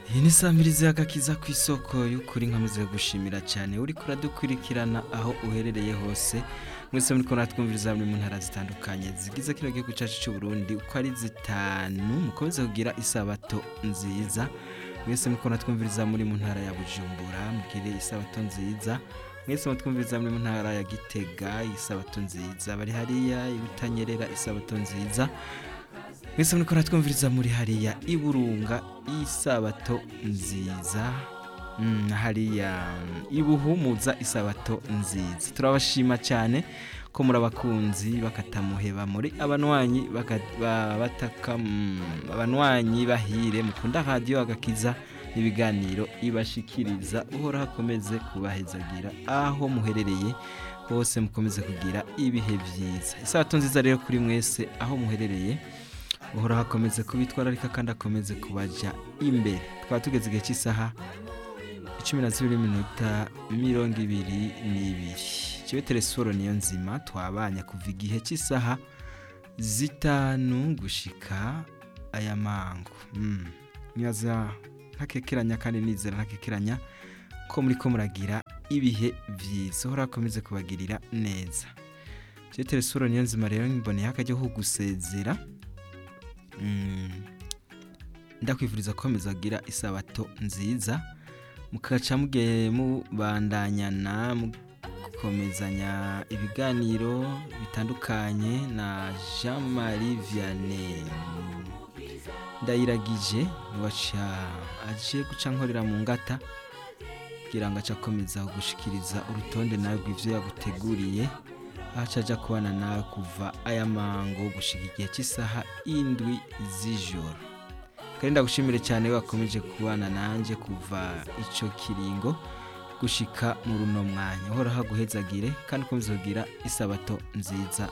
iyi ni samirizi y'agakiza ku isoko y'ukuri nkomeze gushimira cyane uri kuradukurikirana aho uherereye hose mwese muri kubona twumviriza muri mu ntara zitandukanye zigize kino gihugu cyacu cy'u Burundi uko ari zitanu mukomeze kugira isabato nziza mwese muri kubona twumviriza muri mu ntara ya Bujumbura mugire isabato nziza mwese mutwumviriza muri mu ntara ya Gitega isabato nziza bari hariya ibutanyerera isabato nziza mwese muri kubona twumviriza muri hariya iburunga isabato nziza Mm, hariya mm, ibuhumuza isabato nziza turabashima cyane ko muri abakunzi bakatamuheba muri abanwanyi baka- ba- bataka mm, abanwanyi bahire mukunda radiyo agakiza n'ibiganiro ibashikiriza uhora hakomeze kubahezagira aho muherereye hose mukomeze kugira ibihe byiza isabato nziza rero kuri mwese aho muherereye uhora hakomeze kubitwararika kandi akomeze kubaja imbere twaba tugeze igihe cy'isaha icumi na zibiri minota mirongo ibiri n'ibiri kibe telesiforo niyo nzima twabanya kuva igihe cy'isaha zitanu gushika aya mango Mm. nyaza ntakekeranya kandi nizera ntakekeranya ko muri ko muragira ibihe byiza uhora akomeze kubagirira neza kibe telesiforo niyo nzima rero mboneye akajya ko gusezera Mm. ndakwifuriza gukomeza kugira isabato nziza mukaca mugiye mubandanyana mukomezanya ibiganiro bitandukanye na jean marie vianney ndayiragije waca aje guca nkorera mu ngata kugira ngo ace akomeza gushikiriza urutonde nawe rw'ivyo yaguteguriye aca aja kubana nawe kuva aya mango gushika igihe cy'isaha indwi z'ijoro kandi ndagushimire cyane wakomeje kubana nanjye kuva icyo kiringo gushika mu runo mwanya uhora haguhezagire kandi ukomeza kugira isabato nziza